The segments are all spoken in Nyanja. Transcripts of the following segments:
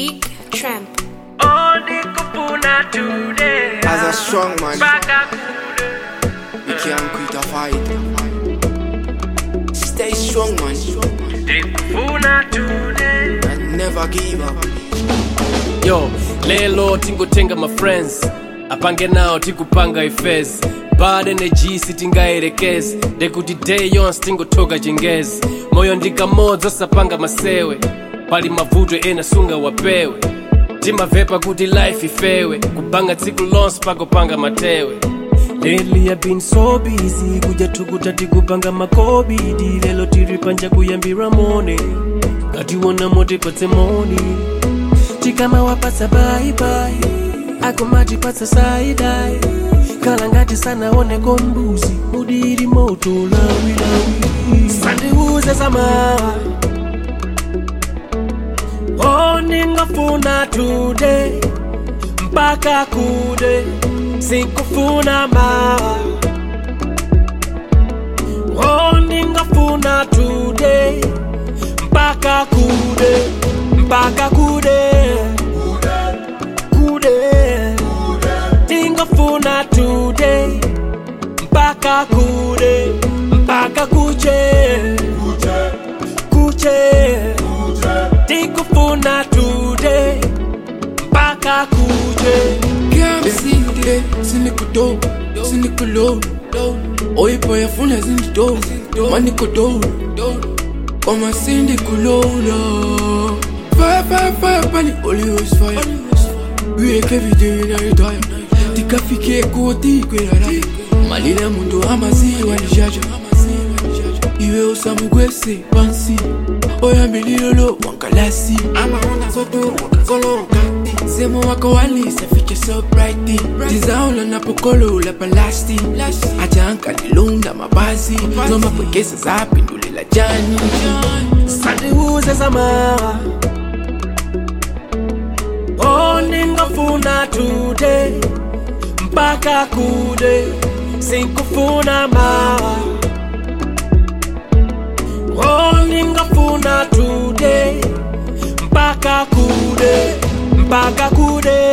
Big Tramp. Ondikupuna today. As a strong man, Baka you can't quit a fight. Stay strong, man, Ndikufuna today. and never give up. yo lelo tingotenga mafriends apange nawo tikupanga ifes bad energy sitingayerekezi ndekuti day yonse tingotoka chingezi moyo ndikamodzi osapanga masewe pali mavuto ena sunga wapewe timavepa kuti life ifewe kupanga tsiku lonse pakopanga matewe Lately I've been so busy kuja tukuta tikupanga makobidi lelo tiri panja kuyambira mone katiwona mote patse moni tikama wapatsa baibai akomatipatsa saidai kala ngati sanaoneko mbuzi mudiri moto lawilawi sandiuze zamawa oningafuna today mpaka kude sikufuna mawa oningafuna today mpaka kude mpaka kude kude tingafuna today mpaka kude mpaka kuche kuche tingafuna today mpaka kuche Can't see today, cynical dope, cynical low. Oi boy, afuna zindido, maniko do. Kama syndicate low. Fire, fire, fire, pani, only was fire. We make every day in our time. Tikafike koti kwera malile mundu amaziwa lijaja iwe usamugwese pansi oyambililolo wankalasi amaona zoto wakazoloka semo wako walisa fiche so bright tizaula napokolo la palasti ajanka lilunda mabazi zomapwekesa zapindulela jani sandiuze zamawa oningafuna today mpaka kude sikufuna mawa oningafuna today mpaka kude mpaka kude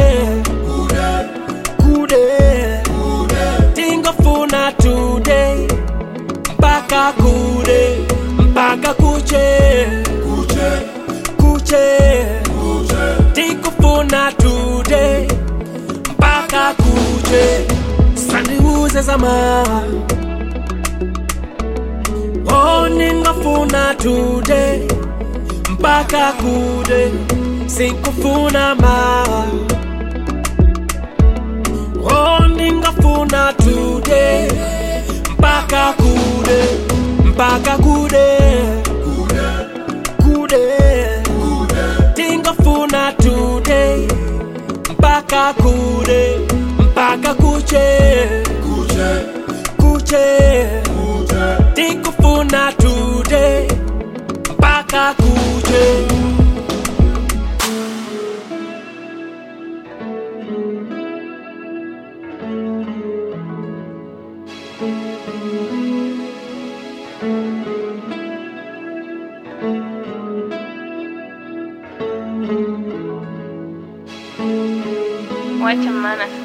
kude tingafuna today mpaka kude mpaka kuche kuche tikufuna today mpaka kuche sandiuze zamawa oningafuna today mpaka kude sikufuna mawa oningafuna today mpaka kude mpaka kude kude tingafuna today mpaka kude mpaka kuche kuche tikufuna today mpaka kuche Wacha maana